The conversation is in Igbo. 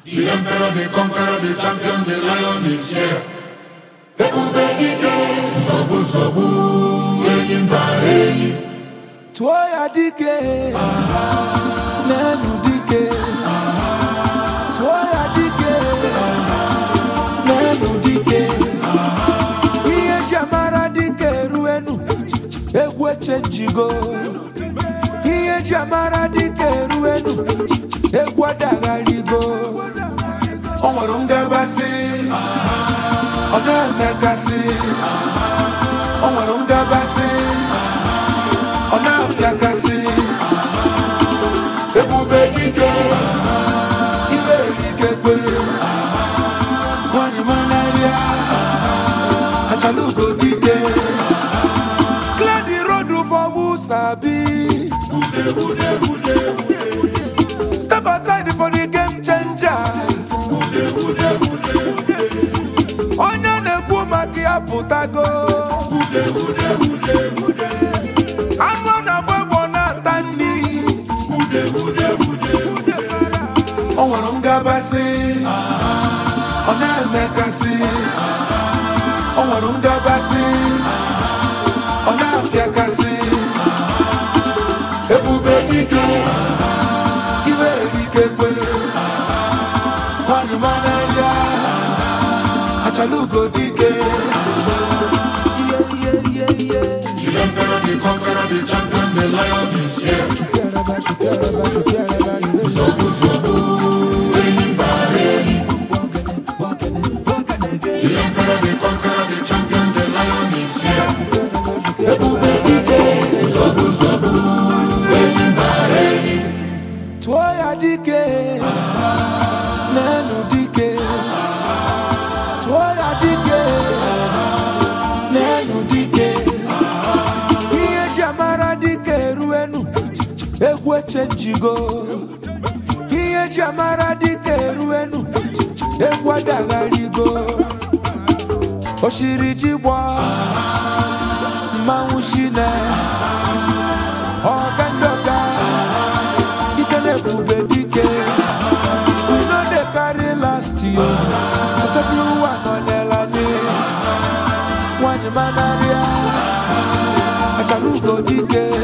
The emperor, the conqueror, the champion, the lion is here. Ebube dike, nsogbu nsogbu, enyi mba enyi. tụọ ya dike n'elu dike tụọ ya dike n'elu dike ihe ji amara dike eruenu egwu echenjigo ihe ji amara dike eruenu egwu adagharigo o nwere ngabasị ọ na-emekasị o nwere ngabasị ọ na-apịakasị ebube dike iwe erikekwe nwanyị manarịa achalugo dike clear the road for who sabi step aside for the game changer onye na-ekwu maka ya pụtago anụ ọ na-agba egbo na-ata nri o nwere ngabasị ọ na-emekasị o nwere ngabasị ọ na-apịakasị ebube dike iwe erikekwe nwanyị manarịa achalugo dike ihe ihe ihe ihe The emperor, the conqueror, the champion, the lion is here. Nsogbu nsogbu, enyi mba enyi. The emperor, the conqueror, the champion, the lion is here. ebube dike Nsogbu nsogbu, enyi mba enyi. tụọ ya dike n'elu dike tụọ ya dike n'elu dike ihe ji amara dike eruenu egwu echenjigo ihe ji amara dike eruenu egwu adagharigo oshiri ji gbọ mmanwụ shine ọga ndị ọga ike na-ebube dike we no dey carry last year asepụrụ ụwa nọ n'elani nwanyị manarịa achalugo dike